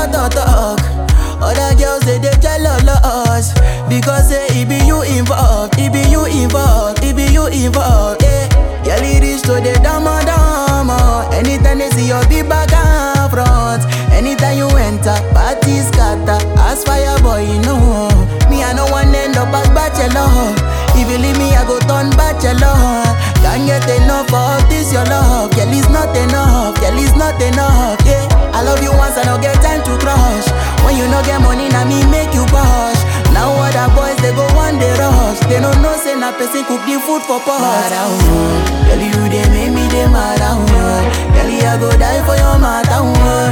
talk, talk, talk. Other girls say they jealous because say it be you involved, it be you involved, it be you involved. Yeah, girl it is to the dama dama. Anytime they see your big back and front, anytime you enter, party scatter. As fire boy, you know me I no one end up as bachelor. If you leave me, I go turn bachelor. Can't get enough of this your love, girl it's not enough, girl it's not enough. Yeah, I love you once, I don't get time to crush. When you no get money, now me make you push. Now other boys they go one day rush. They don't know say na person cook the food for pot. Mara oh, girl you they make me they mad oh. Girl I go die for your matter oh.